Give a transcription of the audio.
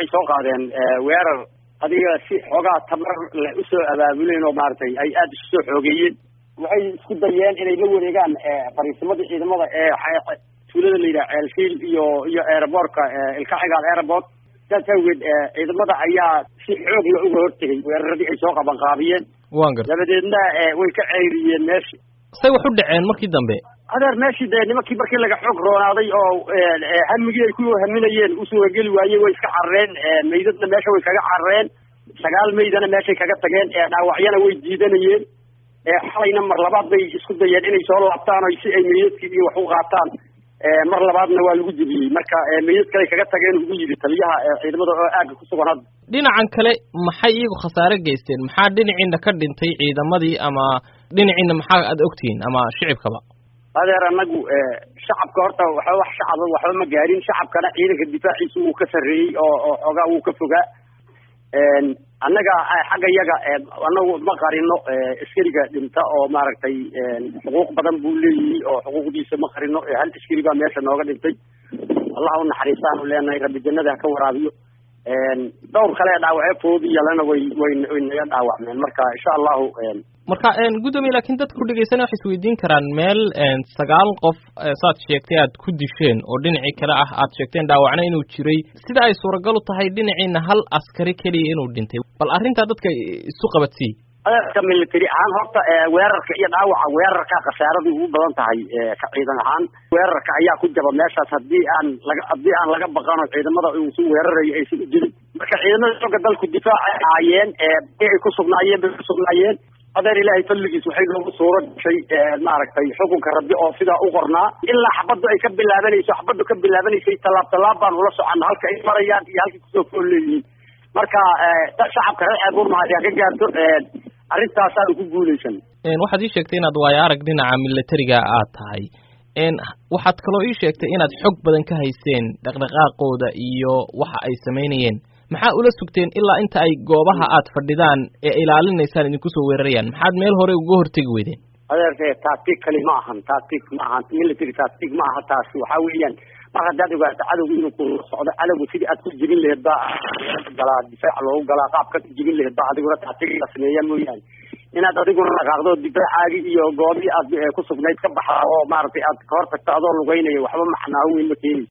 waxay soo qaadeen weerar adiga si xoogaa tamar le usoo abaabuleen oo maaragtay ay aada isu soo xoogeeyeen waxay isku dayeen inay la wareegaan fariisimadii ciidamada ee tuulada la yidhaha ceelfiil iyo iyo aeroboortka ilkaxigaal airport saas awgeed ciidamada ayaa si xoog la uga hortegay weeraradii ay soo qaban qaabiyeen wan garta dabadeedna way ka ceyriyeen meeshi say wax u dhaceen markii dambe adeer meeshii dee nimankii markii laga xoog roonaaday oo hamigii ay ku haminayeen usuurageli waayey way iska carareen meydadna meesha way kaga carareen sagaal meydana meeshay kaga tageen dhaawacyana way diidanayeen xalayna mar labaad bay isku dayeen inay soo laabtaan o si ay meydadkii iyo wax u qaataan mar labaadna waa lagu jebiyey marka meydad kale kaga tageen ugu yidhi taliyaha ciidamada oo aagga ku sugan hadda dhinacan kale maxay iyagu khasaare geysteen maxaa dhinaciina ka dhintay ciidamadii ama dhinaciina maxaa aada ogtihiin ama shicibkaba adeer anagu shacabka horta waxba wax shacaba waxba ma gaarin shacabkana ciidanka difaaciisa wuu ka sarreeyey oo oo xoogaa wuu ka fogaa annaga xagga yaga anagu ma qarino askariga dhinta oo maaragtay xuquuq badan buu leeyihi oo xuquuqdiisa ma qarino hal askari baa meesha nooga dhintay allah u naxariistaanu leenahay rabbi jannada ha ka waraabiyo dhowr kale dhaawacyo foodi yalana way way way naga dhaawacmeen marka insha allahu marka guddoomiye laakiin dadka ku dhegeysana waxay isweydiin karaan meel sagaal qof saad sheegtay aad ku disheen oo dhinacii kale ah aad sheegteen dhaawacna inuu jiray sida ay suuragal u tahay dhinaciina hal askari keliya inuu dhintay bal arrintaa dadka isu qabadsii adeerka military ahaan horta weerarka iyo dhaawaca weerarka khasaaradu ugu badan tahay ka ciidan ahaan weerarka ayaa ku jaba meeshaas haddii aan laga haddii aan laga baqano ciidamada uusu weerarayo aysan u jirin marka ciidamada xooga dalku difaacay ahaayeen ay ku sugnaayeen bay ku sugnaayeen adeer ilaahay fadligiis waxay noogu suuro gashay maaragtay xukunka rabbi oo sidaa u qornaa ilaa xabaddu ay ka bilaabanayso xabaddu ka bilaabanaysay tallaab tallaab baan ula soconna halka ay marayaan iyo halkay kusoo fool leeyihiin marka shacabka reer ceebuurmahad ha ka gaarto arrintaasaanu ku guulaysan waxaad ii sheegtay inaad waayo arag dhinaca militariga aad tahay waxaad kaloo ii sheegtay inaad xog badan ka hayseen dhaqdhaqaaqooda iyo waxa ay samaynayeen maxaa ula sugteen ilaa inta ay goobaha aad fadhidaan ee ilaalinaysaan idinku soo weerarayaan maxaad meel hore uga hortegi weydeen adeerke tactic kali ma ahan tactic ma ahan military tactic ma aha taasi waxaa weeyaan mar haddaad ogaato cadowga inuu ku socdo cadowga sidii aad ku jebin laheed baa galaa difaac loogu galaa qaabka jebin laheed baa adiguna tactic la sameeya mooyaane inaad adiguna dhaqaaqdo difaacaagi iyo goobii aad ku sugnayd ka baxda oo maaragtay aad ka hor tagto adoo lugeynaya waxba macnaa weyn ma keenayso